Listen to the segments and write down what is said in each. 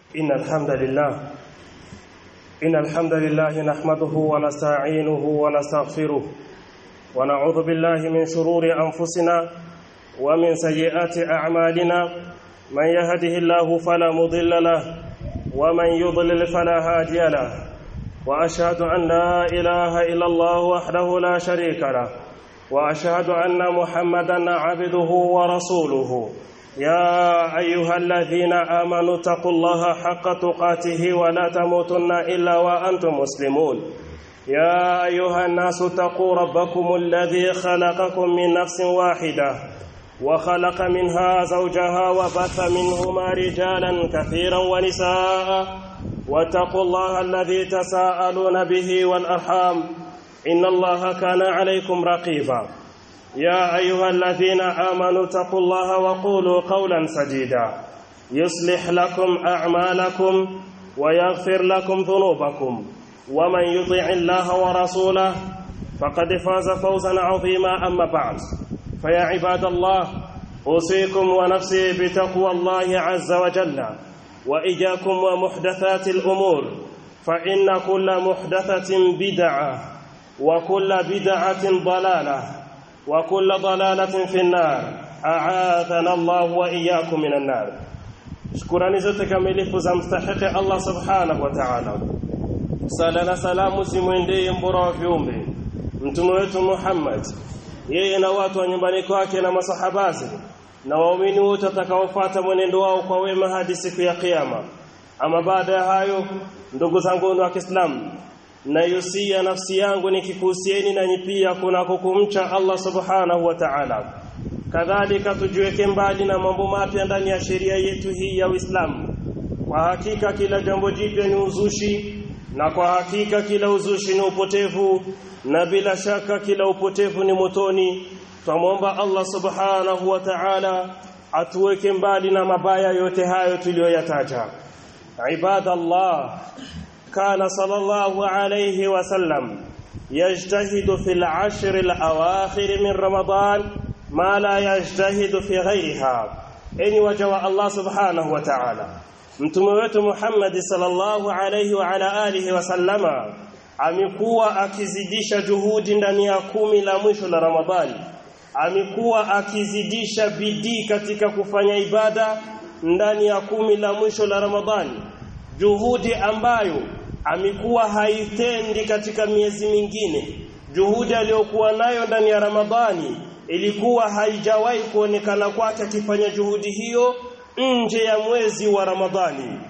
إن الحمد لله إن الحمد لله نحمده ونستعينه ونستغفره ونعوذ بالله من شرور أنفسنا ومن سيئات أعمالنا من يهده الله فلا مضل له ومن يضلل فلا هادي له وأشهد أن لا إله إلا الله وحده لا شريك له وأشهد أن محمدا عبده ورسوله يا أيها الذين آمنوا اتقوا الله حق تقاته ولا تموتن إلا وأنتم مسلمون يا أيها الناس اتقوا ربكم الذي خلقكم من نفس واحدة وخلق منها زوجها وبث منهما رجالا كثيرا ونساء واتقوا الله الذي تساءلون به والأرحام إن الله كان عليكم رقيبا يا أيها الذين آمنوا اتقوا الله وقولوا قولا سديدا يصلح لكم أعمالكم ويغفر لكم ذنوبكم ومن يطع الله ورسوله فقد فاز فوزا عظيما أما بعد فيا عباد الله أوصيكم ونفسي بتقوى الله عز وجل وإياكم ومحدثات الأمور فإن كل محدثة بدعة وكل بدعة ضلالة وكل ضلالة في النار أعاذنا الله وإياكم من النار shukurani zote kamilifu za mstahiki Allah subhanahu wa ta'ala sala na salamu zimwendee mbora wa viumbe mtume wetu Muhammad yeye na watu wa nyumbani kwake na masahabazi na waumini wote watakaofuata mwenendo wao kwa wema hadi siku ya kiyama ama baada ya hayo ndugu zangu wa Kiislamu nayusia nafsi yangu nikikuhusieni nanyi pia kunako kumcha Allah subhanahu wa ta'ala kadhalika tujiweke mbali na mambo mapya ndani ya sheria yetu hii ya Uislamu kwa hakika kila jambo jipya ni uzushi na kwa hakika kila uzushi ni upotevu na bila shaka kila upotevu ni motoni twamwomba Allah subhanahu wa ta'ala atuweke mbali na mabaya yote hayo tuliyoyataja ibadallah كان صلى الله عليه وسلم يجتهد في العشر الأواخر من رمضان ما لا يجتهد في غيرها إن وجوى الله سبحانه وتعالى mtume wetu Muhammad sallallahu alayhi wa ala alihi wasallama amekuwa akizidisha juhudi ndani ya kumi la mwisho la Ramadhani amekuwa akizidisha bidii katika kufanya ibada ndani ya kumi la mwisho la Ramadhani juhudi ambayo amekuwa haitendi katika miezi mingine juhudi aliyokuwa nayo ndani ya Ramadhani ilikuwa haijawahi kuonekana kwake akifanya juhudi hiyo nje ya mwezi wa Ramadhani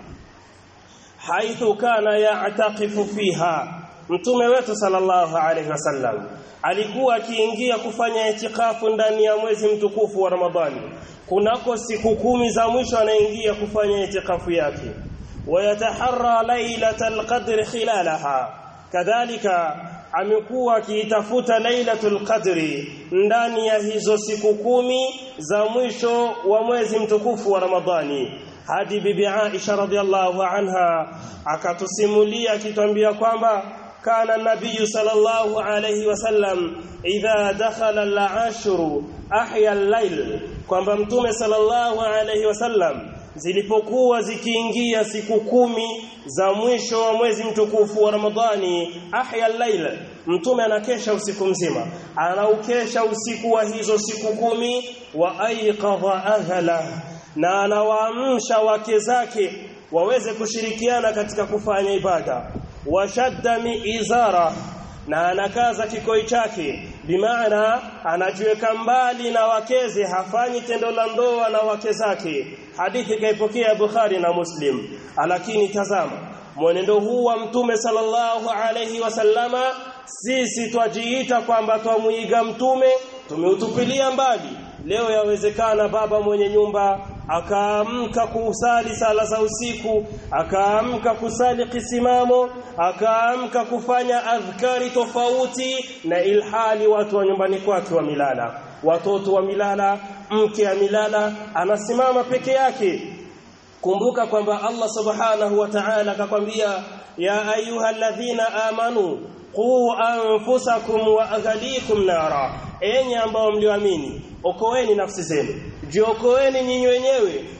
haithu kana ya'taqifu fiha mtume wetu sallallahu alaihi wasallam alikuwa akiingia kufanya itikafu ndani ya mwezi mtukufu wa Ramadhani kunako siku kumi za mwisho anaingia kufanya itikafu yake ويتحرى ليلة القدر خلالها كذلك amekuwa akiitafuta lailatul qadri ndani ya hizo siku kumi za mwisho wa mwezi mtukufu wa Ramadhani hadi bibi Aisha radhiallahu anha akatusimulia akitwambia kwamba kana nabii sallallahu alayhi wasallam idha dakhala al-ashru ahya al-layl kwamba mtume sallallahu alayhi wasallam zilipokuwa zikiingia siku kumi za mwisho wa mwezi mtukufu wa Ramadhani ahya al-lail mtume anakesha usiku mzima anaukesha usiku wa hizo siku kumi wa ayqadha ahla na anawaamsha wake zake waweze kushirikiana katika kufanya ibada washadda miizara na anakaza kikoi chake bimaana anajiweka mbali na wakeze hafanyi tendo la ndoa na wake zake hadithi kaipokea Bukhari na Muslim lakini tazama mwenendo huu wa mtume sallallahu alayhi wasallama sisi twajiita kwamba twamuiga mtume tumeutupilia mbali leo yawezekana baba mwenye nyumba akaamka kusali sala za usiku akaamka kusali kisimamo akaamka kufanya adhkari tofauti na ilhali watu wa nyumbani kwake wa milala watoto wa milala mke wa milala anasimama peke yake kumbuka kwamba Allah subhanahu wa ta'ala akakwambia ya ayyuhalladhina amanu qu anfusakum wa aghalikum nara enyi ambao mlioamini okoeni nafsi zenu jiokoeni nyinyi wenyewe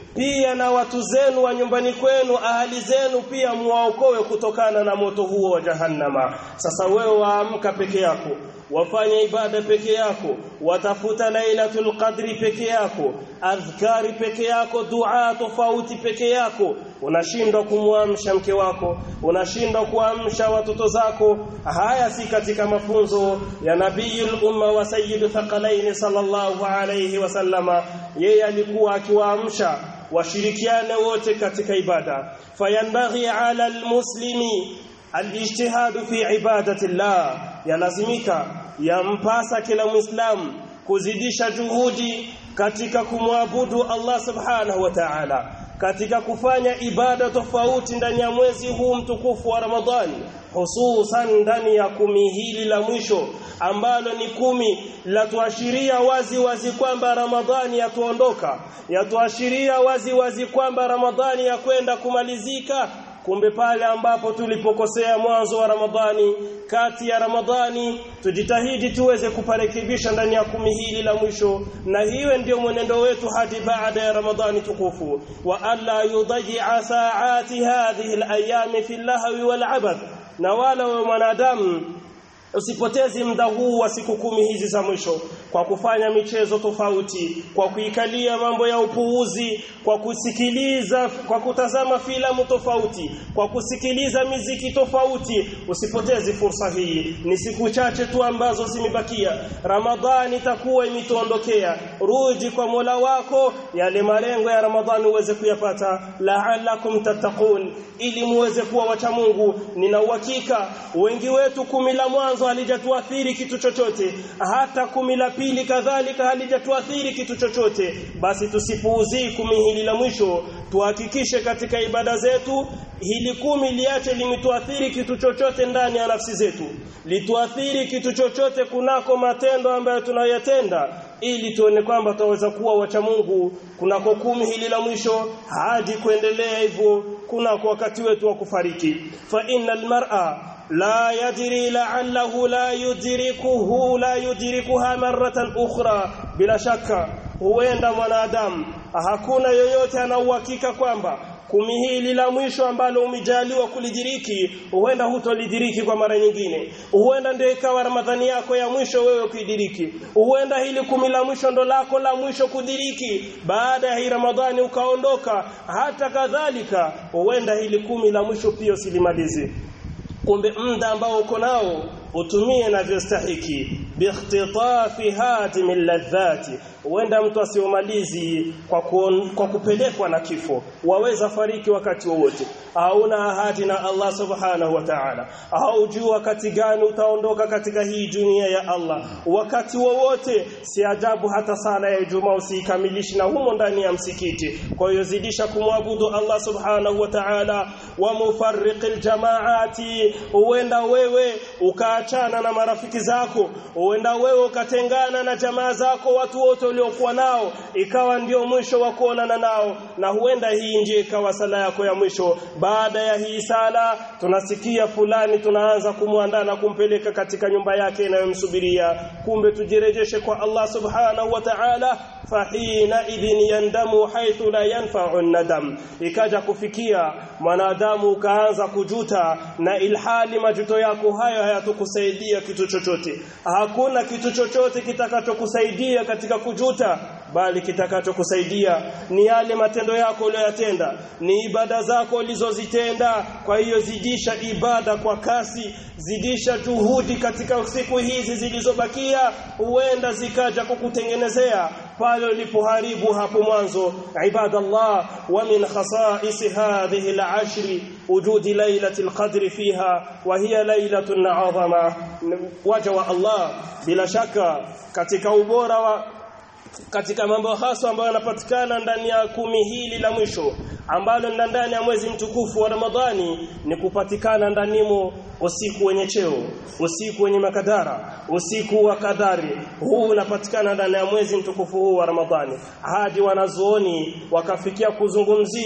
pia na watu zenu wa nyumbani kwenu ahali zenu pia muwaokoe kutokana na moto huo wa jahannama sasa wewe waamka peke yako wafanya ibada peke yako watafuta lailatul qadri peke yako adhkari peke yako dua tofauti peke yako unashindwa kumwamsha mke wako unashindwa kuamsha watoto zako haya si katika mafunzo ya nabiyul umma wa sayyidu thaqalain sallallahu alayhi wasallama yeye alikuwa akiwaamsha washirikiane wote katika ibada fayambaghi ala almuslimi alijtihadu fi ibadati llah yalazimika yampasa kila muislamu kuzidisha juhudi katika kumwabudu Allah subhanahu wa ta'ala katika kufanya ibada tofauti ndani ya mwezi huu mtukufu wa Ramadhani hususan ndani ya kumi hili la mwisho ambalo ni kumi la tuashiria wazi wazi kwamba Ramadhani yatuondoka yatuashiria wazi wazi kwamba Ramadhani ya kwenda kumalizika kumbe pale ambapo tulipokosea mwanzo wa Ramadhani kati ya Ramadhani tujitahidi tuweze kuparekebisha ndani ya kumi hili la mwisho na hiwe ndio mwenendo wetu hadi baada ya Ramadhani tukufu wa alla yudhi'a sa'ati hadhihi al-ayami fi al-lahwi wal-'abath na wala wa mwanadamu usipotezi muda huu wa siku kumi hizi za mwisho kwa kufanya michezo tofauti kwa kuikalia mambo ya upuuzi kwa kusikiliza kwa kutazama filamu tofauti kwa kusikiliza miziki tofauti usipotezi fursa hii ni siku chache tu ambazo zimebakia ramadhani itakuwa imetuondokea rudi kwa Mola wako yale malengo ya ramadhani uweze kuyapata la'allakum tattaqun ili muweze kuwa wacha Mungu nina uhakika wengi wetu kumi la mwanzo halijatuathiri kitu chochote hata kumi la pili kadhalika halijatuathiri kitu chochote basi tusipuuzii kumi hili la mwisho tuhakikishe katika ibada zetu hili kumi liache limetuathiri kitu chochote ndani ya nafsi zetu lituathiri kitu chochote kunako matendo ambayo tunayatenda ili tuone kwamba tutaweza kuwa wacha Mungu kunako kumi hili la mwisho hadi kuendelea hivyo kunako wakati wetu wa kufariki fa innal mar'a la yadri la'allahu la yudrikuhu la yudrikuha marratan ukhra bila shaka huenda mwanadamu hakuna yoyote ana uhakika kwamba kumi hili la mwisho ambalo umejaliwa kulidiriki huenda hutolidiriki kwa mara nyingine huenda ndio ikawa ramadhani yako ya mwisho wewe kuidiriki huenda hili kumi la mwisho ndo lako la mwisho kudiriki baada ya hii ramadhani ukaondoka hata kadhalika huenda hili kumi la mwisho pia usilimalize kumbe muda ambao uko nao utumie navyostahiki bikhtitafi hadim ladhati huenda mtu asiomalizi kwa, kuon, kwa kupelekwa na kifo waweza fariki wakati wowote hauna ahadi na Allah subhanahu wa ta'ala haujui wakati gani utaondoka katika hii dunia ya Allah wakati wowote si ajabu hata sala ya Ijumaa usiikamilishe na humo ndani ya msikiti kwa hiyo zidisha kumwabudu Allah subhanahu wa ta'ala wa mufarriqil jamaati huenda wewe ukaachana na marafiki zako huenda wewe ukatengana na jamaa zako watu wote uliokuwa nao ikawa ndio mwisho wa kuonana nao na huenda hii ndiyo ikawa sala yako ya mwisho baada ya hii sala tunasikia fulani tunaanza kumwandaa na kumpeleka katika nyumba yake inayomsubiria kumbe tujirejeshe kwa Allah subhanahu wa ta'ala fahina idhin yandamu haithu la yanfa'u nadam ikaja kufikia mwanadamu ukaanza kujuta na ilhali majuto yako hayo hayatukusaidia kitu chochote hakuna kitu chochote kitakachokusaidia katika kujuta bali kitakachokusaidia ni yale matendo yako uliyoyatenda ni ibada zako ulizozitenda kwa hiyo zidisha ibada kwa kasi zidisha juhudi katika siku hizi zilizobakia huenda zikaja kukutengenezea pale ulipoharibu hapo mwanzo ibadallah wa min khasa'is hadhihi al-ashr wujud laylatil qadr fiha wa hiya laylatun 'azama waja wa Allah bila shaka katika ubora wa katika mambo hasa ambayo yanapatikana ndani ya kumi hili la mwisho ambalo ni ndani ya mwezi mtukufu wa Ramadhani ni kupatikana ndanimo usiku wenye cheo usiku wenye makadara usiku wa kadari huu unapatikana ndani ya mwezi mtukufu huu wa Ramadhani hadi wanazuoni wakafikia kuzungumzia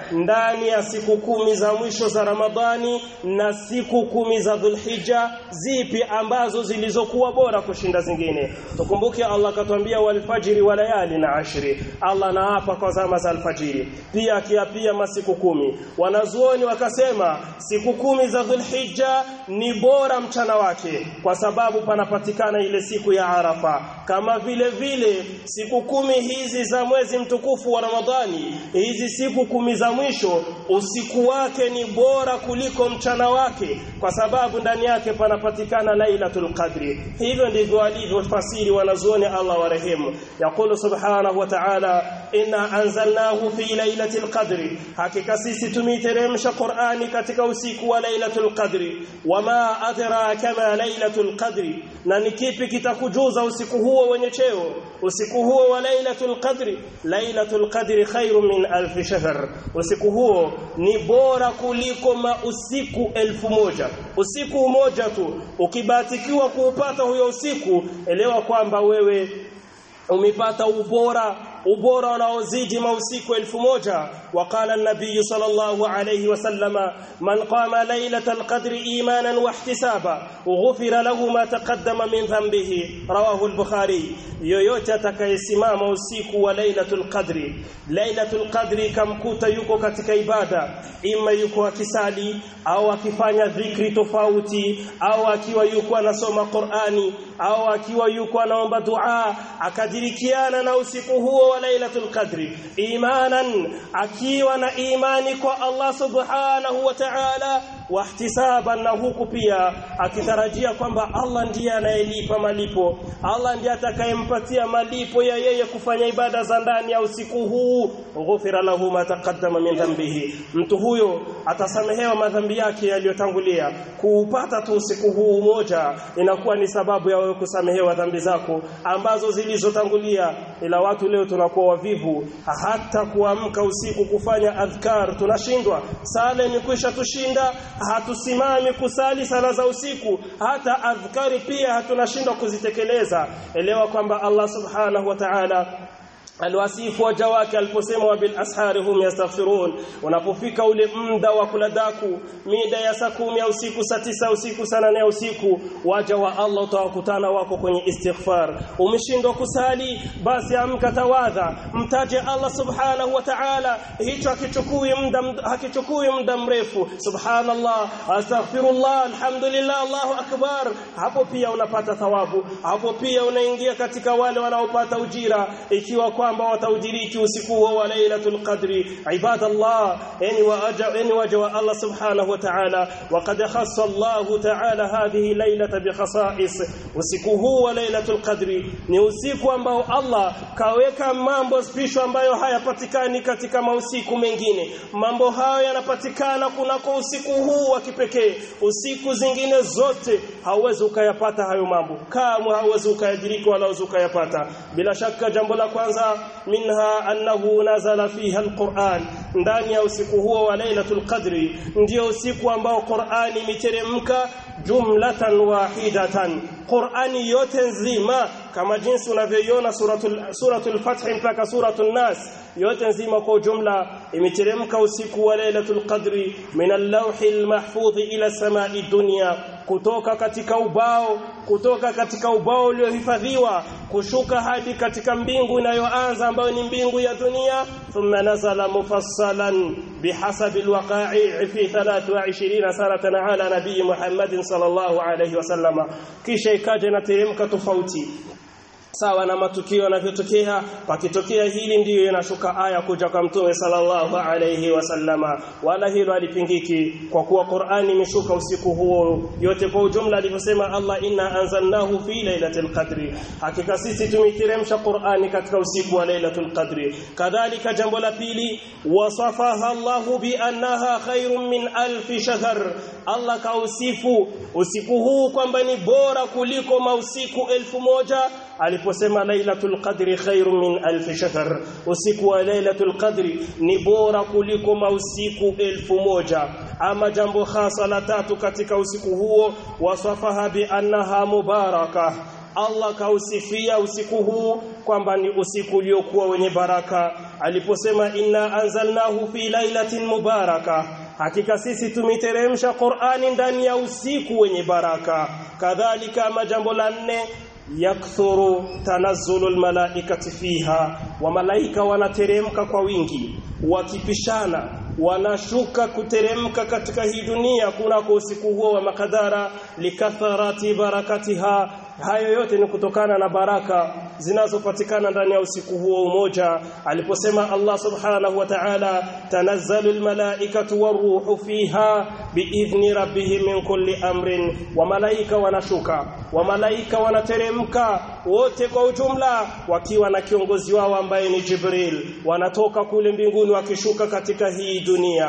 ndani ya siku kumi za mwisho za Ramadhani na siku kumi za Dhulhijja zipi ambazo zilizokuwa bora kushinda zingine tukumbuke Allah katuambia walfajiri wa layali na ashri Allah naapa kwa zama za alfajiri pia akiapia masiku kumi wanazuoni wakasema siku kumi za Dhulhijja ni bora mchana wake kwa sababu panapatikana ile siku ya Arafa kama vile vile siku kumi hizi za mwezi mtukufu wa Ramadhani hizi siku kumi za mwisho usiku wake ni bora kuliko mchana wake kwa sababu ndani yake panapatikana Lailatul Qadri hivyo ndivyo walivyofasiri wanazuoni Allah warehemu yaqulu subhanahu wa ta'ala inna anzalnahu fi lailatul qadri hakika sisi tumeiteremsha Qur'ani katika usiku wa lailatul qadri wama adraka ma lailatul qadri na ni kipi kitakujuza usiku huo wenye cheo usiku huo wa lailatul qadri lailatul qadri khairun min alf shahr usiku huo ni bora kuliko mausiku elfu moja usiku mmoja tu ukibatikiwa kuupata huyo usiku elewa kwamba wewe umepata ubora ubora unaozidi mausiku elfu moja waqala an-nabiy sallallahu alayhi wasallama man qama laylatal qadri imanan wa ihtisaba ghufira lahu ma taqaddama min dhanbihi rawahu al-bukhari yoyote atakayesimama usiku wa laylatul qadri laylatul qadri kamkuta yuko katika ibada ima yuko akisali au akifanya dhikri tofauti au akiwa yuko anasoma Qur'ani au akiwa yuko anaomba dua akadirikiana na usiku huo wa lailatul qadri imanan akiwa na imani kwa Allah subhanahu wa ta'ala wahtisaban na huku pia akitarajia kwamba Allah ndiye anayelipa malipo Allah ndiye atakayempatia malipo ya yeye kufanya ibada za ndani ya usiku huu ghufira lahu ma taqaddama min dhanbihi mtu huyo atasamehewa madhambi yake yaliyotangulia kuupata tu usiku huu moja inakuwa ni sababu ya wewe kusamehewa dhambi zako ambazo zilizotangulia ila watu leo tunakuwa wavivu hata kuamka usiku kufanya adhkar tunashindwa sala imekwisha tushinda hatusimami kusali sala za usiku hata adhkari pia hatunashindwa kuzitekeleza elewa kwamba Allah subhanahu wa ta'ala alwasifu waja wake aliposema wa bil ashari hum yastaghfirun unapofika ule muda wa kuladaku mida ya saa kumi ya usiku saa tisa usiku saa nane ya usiku waja wa Allah utawakutana wako kwenye istighfar umeshindwa kusali basi amka tawadha mtaje Allah subhanahu wa ta'ala hicho hakichukui muda hakichukui muda mrefu subhanallah astaghfirullah alhamdulillah Allahu akbar hapo pia unapata thawabu hapo pia unaingia katika wale wanaopata ujira ikiwa kwamba wataudiriki usiku huo wa lailatul qadri ibadallah yani waja yani waja wa Allah subhanahu wa ta'ala waqad khassa Allah ta'ala hadhihi lailata bi khasa'is usiku huu wa lailatul qadri ni usiku ambao Allah kaweka mambo special ambayo hayapatikani katika mausiku mengine mambo hayo yanapatikana kunako usiku huu wa kipekee usiku zingine zote hauwezi ukayapata hayo mambo kamwe hauwezi ukayadiriki wala ukayapata bila shaka jambo la kwanza minha annahu nazala fiha alquran ndani ya usiku huo wa lailatul qadri ndio usiku ambao Qur'ani imiteremka jumlatan wahidatan Qur'ani yote nzima kama jinsi unavyoiona suratul suratul fath mpaka suratul nas yote nzima kwa ujumla imeteremka usiku wa lailatul qadri min al-lawhil mahfudh ila samai dunya kutoka katika ubao kutoka katika ubao uliohifadhiwa kushuka hadi katika mbingu inayoanza ambayo ni mbingu ya dunia thumma nazala mufassalan bihasabi alwaqa'i fi 23 sanatan ala nabii Muhammad sallallahu alayhi wasallama kisha ikaja na teremka tofauti sawa na matukio yanavyotokea pakitokea hili ndiyo inashuka aya kuja kwa mtume sallallahu alayhi wasallama wala hilo alipingiki kwa kuwa Qur'ani imeshuka usiku huo yote kwa ujumla alivyosema Allah inna anzalnahu fi lailatul qadri hakika sisi tumeiteremsha Qur'ani katika usiku wa lailatul qadri kadhalika jambo la pili wasafaha Allah bi annaha khairun min alf shahr Allah kausifu usiku huu kwamba ni bora kuliko mausiku elfu moja aliposema lailatul qadri khairum min alf shahr usiku wa lailatul qadri ni bora kuliko mausiku elfu moja ama jambo hasa la tatu katika usiku huo wasafaha bi annaha mubaraka Allah kausifia usiku huu kwamba ni usiku uliokuwa wenye baraka aliposema inna anzalnahu fi lailatin mubaraka hakika sisi tumiteremsha Qur'ani ndani ya usiku wenye baraka kadhalika majambo la nne yakthuru tanazzulu almalaikati fiha wa malaika wanateremka kwa wingi wakipishana wanashuka kuteremka katika hii dunia kunako usiku huo wa makadara likatharati barakatiha hayo yote ni kutokana na baraka zinazopatikana ndani ya usiku huo umoja aliposema Allah subhanahu wa ta'ala tanazzalu almalaikatu waruhu fiha biidhni rabbihim min kulli amrin wa malaika wanashuka wa malaika wanateremka wote kwa ujumla wakiwa na kiongozi wao ambaye ni Jibril wanatoka kule mbinguni wakishuka katika hii dunia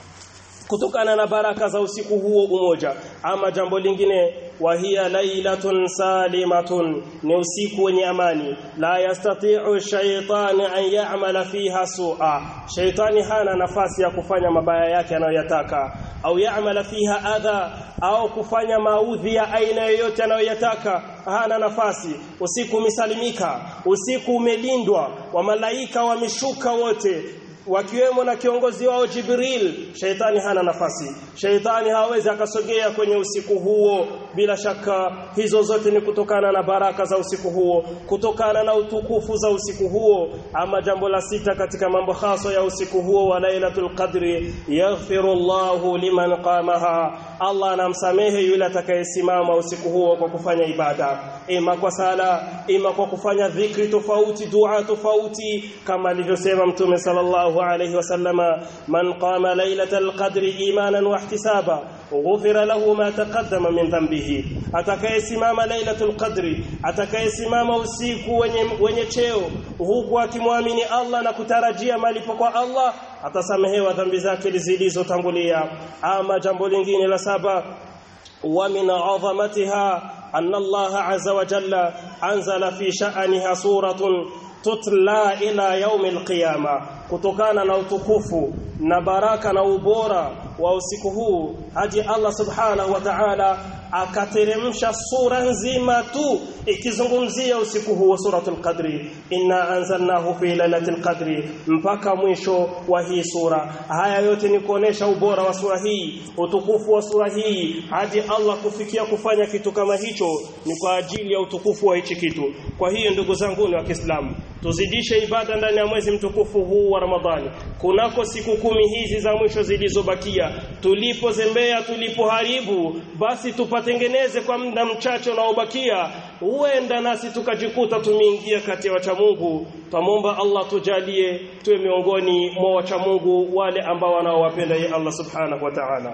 kutokana na baraka za usiku huo umoja ama jambo lingine wa hiya lailatun salimatun ni usiku wenye amani la yastati'u shaytan an ya'mala fiha su'a shaytani hana nafasi ya kufanya mabaya yake anayoyataka au ya'mala fiha adha au kufanya maudhi ya aina yoyote anayoyataka hana nafasi usiku umesalimika usiku umelindwa wa malaika wameshuka wote wakiwemo na kiongozi wao Jibril shaitani hana nafasi shaitani hawezi akasogea kwenye usiku huo bila shaka hizo zote ni kutokana na baraka za usiku huo kutokana na utukufu za usiku huo ama jambo la sita katika mambo haso ya usiku huo wa lailatul qadri yaghfirullahu liman qamaha Allah anamsamehe yule atakayesimama usiku huo kwa kufanya ibada ima kwa sala ima kwa kufanya dhikri tofauti dua tofauti kama alivyosema mtume sallallahu alayhi wasallama man qama lailatal qadri imanan wa ihtisaba ghufira lahu ma taqaddama min dhanbihi atakayesimama lailatul qadri atakayesimama usiku wenye wenye cheo huku akimwamini Allah na kutarajia malipo kwa Allah atasamehewa dhambi zake zilizotangulia ama jambo lingine la saba wa min azamatiha anna Allah azza wa jalla anzala fi sha'aniha suratun tutla ila yaumi alqiyama kutokana na utukufu na baraka na ubora wa usiku huu haji Allah subhanahu wa ta'ala akateremsha sura nzima tu ikizungumzia usiku huu wa suratul qadri inna anzalnahu fi lailatul qadri mpaka mwisho wa hii sura haya yote ni kuonesha ubora wa sura hii utukufu wa sura hii hadi Allah kufikia kufanya kitu kama hicho ni kwa ajili ya utukufu wa hichi kitu kwa hiyo ndugu zangu wa Kiislamu tuzidishe ibada ndani ya mwezi mtukufu huu wa Ramadhani kunako siku kumi hizi za mwisho zilizobakia tulipozembea tulipoharibu basi tupatengeneze kwa muda mchache unaobakia huenda nasi tukajikuta tumeingia kati ya wacha Mungu twamwomba Allah tujalie tuwe miongoni mwa wacha Mungu wale ambao wanaowapenda yeye Allah subhanahu wa ta'ala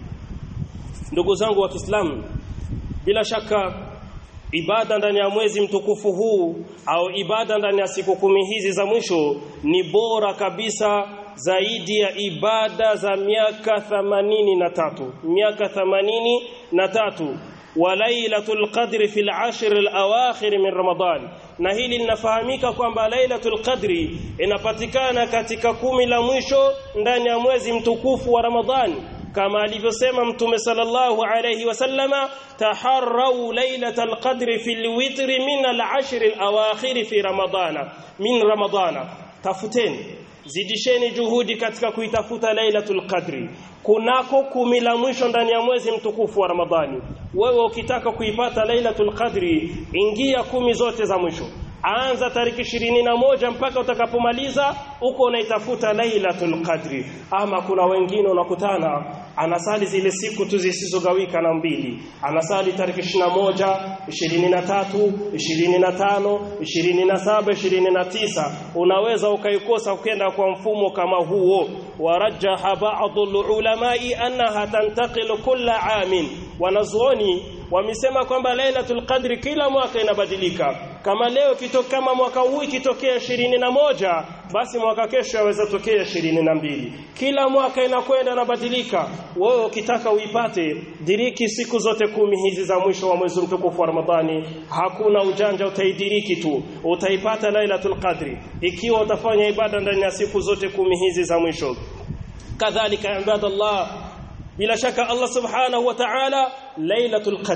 ndugu zangu wa Kiislamu bila shaka ibada ndani ya mwezi mtukufu huu au ibada ndani ya siku kumi hizi za mwisho ni bora kabisa zaidi ya ibada za miaka thamanini na tatu miaka thamanini na tatu wa lailatul qadri fil ashr al awakhir min ramadan na hili linafahamika kwamba lailatul qadri inapatikana katika kumi la mwisho ndani ya mwezi mtukufu wa ramadhani kama alivyosema mtume sallallahu alayhi wasallama taharrau lailatal qadri fil witri min al ashr al awakhir fi ramadana min ramadana tafuteni zidisheni juhudi katika kuitafuta lailatul qadri kunako kumi la mwisho ndani ya mwezi mtukufu wa ramadhani wewe ukitaka kuipata lailatul qadri ingia kumi zote za mwisho anza tariki ishirini na moja mpaka utakapomaliza uko unaitafuta lailatul qadri ama kuna wengine unakutana anasali zile siku tu zisizogawika na mbili anasali tariki ishirini na moja ishirini na tatu ishirini na tano ishirini na saba ishirini na tisa unaweza ukaikosa ukenda kwa mfumo kama huo warajaha ba'dhu ulamai annaha tantaqilu kulla amin wanazuoni wamesema kwamba Lailatul Qadri kila mwaka inabadilika. Kama leo kitoka kama mwaka huu ikitokea ishirini na moja basi mwaka kesho yaweza tokea ishirini na mbili Kila mwaka inakwenda inabadilika. Wewe ukitaka uipate diriki siku zote kumi hizi za mwisho wa mwezi mtukufu wa Ramadhani, hakuna ujanja, utaidiriki tu, utaipata Lailatul Qadri ikiwa utafanya ibada ndani ya siku zote kumi hizi za mwisho. Kadhalika ibadallah bila shaka Allah subhanahu wa ta'ala lailatul qadr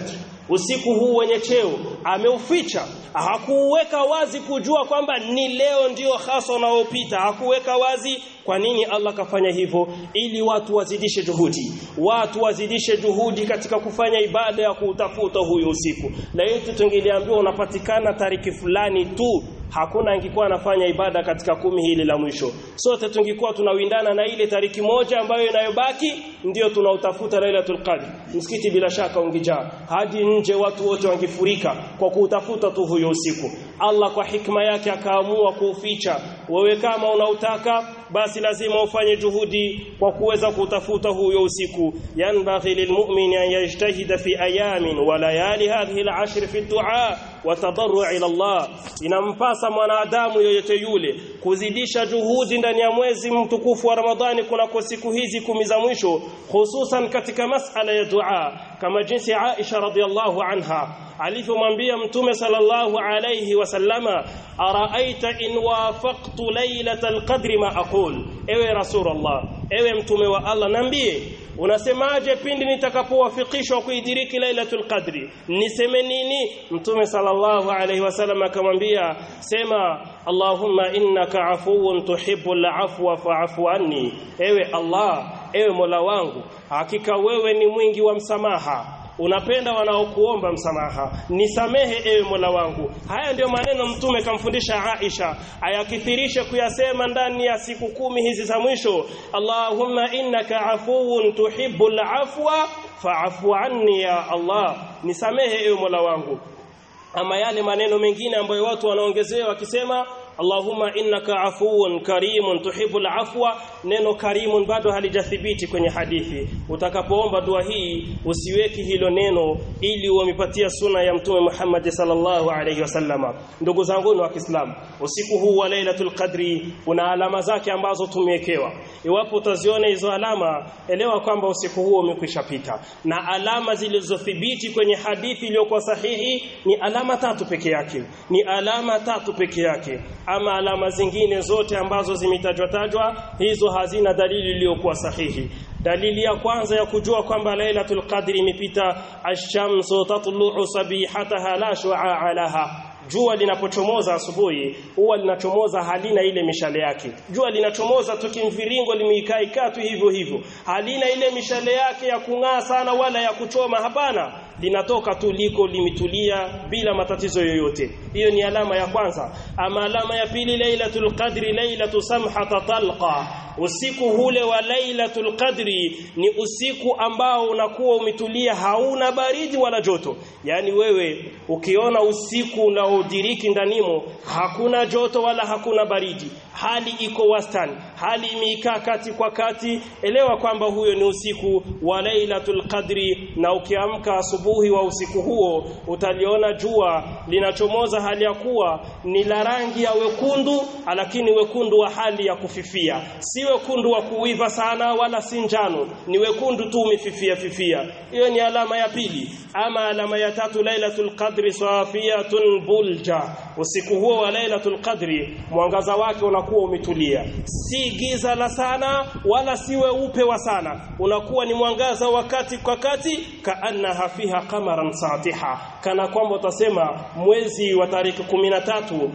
usiku huu wenye cheo ameuficha hakuweka wazi kujua kwamba ni leo ndio hasa unaopita hakuweka wazi kwa nini Allah kafanya hivyo ili watu wazidishe juhudi watu wazidishe juhudi katika kufanya ibada ya kuutafuta huyo usiku na yetu tungeliambiwa unapatikana tariki fulani tu hakuna angekuwa anafanya ibada katika kumi hili la mwisho sote tungekuwa tunawindana na ile tariki moja ambayo inayobaki ndio tunautafuta Lailatul Qadr msikiti bila shaka ungejaa hadi nje watu wote wangefurika kwa kuutafuta tu huyo usiku Allah kwa hikma yake akaamua kuuficha wewe kama unautaka basi lazima ufanye juhudi kwa kuweza kutafuta huyo usiku yanbaghi lilmu'min an yajtahida fi ayamin wa layali hadhihi al'ashr fi du'a wa tadarru' ila Allah inampasa mwanadamu yoyote yule kuzidisha juhudi ndani ya mwezi mtukufu wa Ramadhani kunako siku hizi kumi za mwisho hususan katika masala ya dua kama jinsi Aisha radhiallahu anha alivyomwambia mtume sallallahu alayhi wasallama araaita in wafaqtu lailatal qadri ma aqul ewe rasulullah ewe mtume wa Allah niambie unasemaje pindi nitakapowafikishwa kuidiriki lailatul qadri niseme nini mtume sallallahu alayhi wasallam akamwambia sema allahumma innaka afuwun tuhibbul afwa fa'fu anni ewe allah ewe mola wangu hakika wewe ni mwingi wa msamaha unapenda wanaokuomba msamaha nisamehe ewe Mola wangu haya ndio maneno mtume kamfundisha Aisha ayakithirishe kuyasema ndani ya siku kumi hizi za mwisho Allahumma innaka afuwun tuhibbul afwa fa'fu anni ya Allah nisamehe ewe Mola wangu ama yale maneno mengine ambayo watu wanaongezewa wakisema Allahumma innaka afuwun karimun tuhibbul afwa neno karimun bado halijathibiti kwenye hadithi utakapoomba dua hii usiweki hilo neno ili umepatia suna ya mtume Muhammad sallallahu alayhi wasallama ndugu zangu wa Kiislamu usiku huu wa Lailatul Qadri una alama zake ambazo tumewekewa iwapo utaziona hizo alama elewa kwamba usiku huo umekwisha pita na alama zilizothibiti kwenye hadithi iliyokuwa sahihi ni alama tatu peke yake ni alama tatu peke yake ama alama zingine zote ambazo zimetajwa tajwa hizo hazina dalili iliyokuwa sahihi dalili ya kwanza ya kujua kwamba lailatul qadri imepita ash-shamsu tatlu'u sabihataha la shu'a laha jua linapochomoza asubuhi huwa linachomoza halina ile mishale yake jua linachomoza tu kimviringo limeikaa tu hivyo hivyo halina ile mishale yake ya kung'aa sana wala ya kuchoma hapana linatoka tu liko limetulia bila matatizo yoyote hiyo ni alama ya kwanza ama alama ya pili lailatul qadri lailatu samhata talqa usiku hule wa lailatul qadri ni usiku ambao unakuwa umetulia hauna baridi wala joto yani wewe ukiona usiku unaodiriki ndanimo hakuna joto wala hakuna baridi hali iko wastani hali imeikaa kati kwa kati elewa kwamba huyo ni usiku wa lailatul qadri na ukiamka asubuhi wa usiku huo utaliona jua linachomoza hali ya kuwa ni la rangi ya wekundu lakini wekundu wa hali ya kufifia si wekundu wa kuiva sana wala si njano ni wekundu tu umefifia fifia hiyo ni alama ya pili ama alama ya tatu lailatul qadri safiyatun bulja usiku huo wa lailatul qadri mwangaza wake unakuwa umetulia si giza la sana wala si weupe wa sana unakuwa ni mwangaza wakati kwa kati kaanna fiha qamaran satiha kana kwamba utasema mwezi wa tarehe 13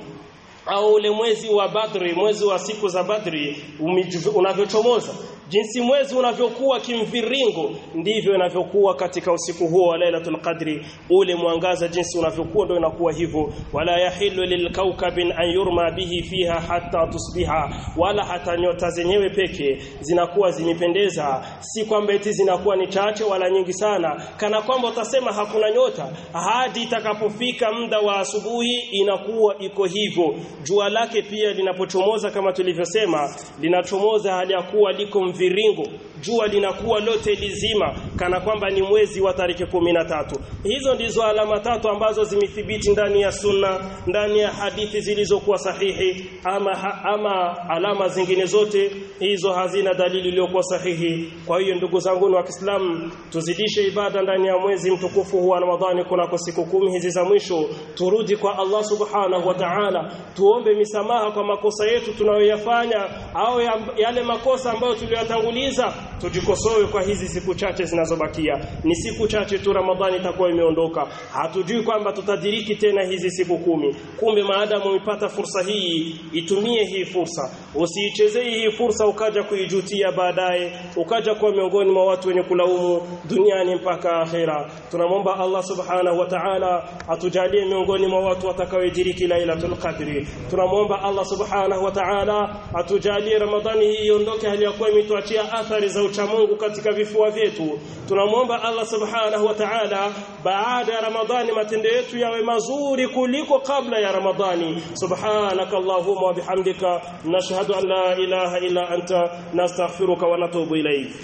au ule mwezi wa Badri mwezi wa siku za Badri unavyochomoza jinsi mwezi unavyokuwa kimviringo ndivyo inavyokuwa katika usiku huo wa Lailatul Qadri ule mwangaza jinsi unavyokuwa ndio inakuwa hivyo wala yahillu lilkaukabin an yurma bihi fiha hatta tusbiha wala hata nyota zenyewe peke zinakuwa zimependeza si kwamba eti zinakuwa ni chache wala nyingi sana kana kwamba utasema hakuna nyota hadi itakapofika muda wa asubuhi inakuwa iko hivyo jua lake pia linapochomoza kama tulivyosema linachomoza hali ya kuwa liko mviringo jua linakuwa lote lizima kana kwamba ni mwezi wa tarehe tatu hizo ndizo alama tatu ambazo zimethibiti ndani ya sunna ndani ya hadithi zilizokuwa sahihi ama, ha, ama alama zingine zote hizo hazina dalili iliyokuwa sahihi kwa hiyo ndugu zangu wa Kiislamu tuzidishe ibada ndani ya mwezi mtukufu wa Ramadhani kunako siku kumi hizi za mwisho turudi kwa Allah subhanahu wa ta'ala tuombe misamaha kwa makosa yetu tunayoyafanya au yale makosa ambayo tulio tumeyatanguliza tujikosoe kwa hizi siku chache zinazobakia ni siku chache tu Ramadhani itakuwa imeondoka hatujui kwamba tutadiriki tena hizi siku kumi kumbe maadamu umepata fursa hii itumie hii fursa usiichezee hii fursa ukaja kuijutia baadaye ukaja kuwa miongoni mwa watu wenye kulaumu duniani mpaka akhera tunamwomba Allah subhanahu wa ta'ala atujalie miongoni mwa watu watakaodiriki lailatul qadri tunamwomba Allah subhanahu wa ta'ala atujalie ramadhani hii iondoke hali ya kuwa imetuachia athari za uchamungu katika vifua vyetu tunamwomba Allah subhanahu wa ta'ala baada ya ramadhani matendo yetu yawe mazuri kuliko kabla ya ramadhani subhanaka allahumma wa bihamdika nashhadu an la ilaha illa anta nastaghfiruka wa natubu ilayk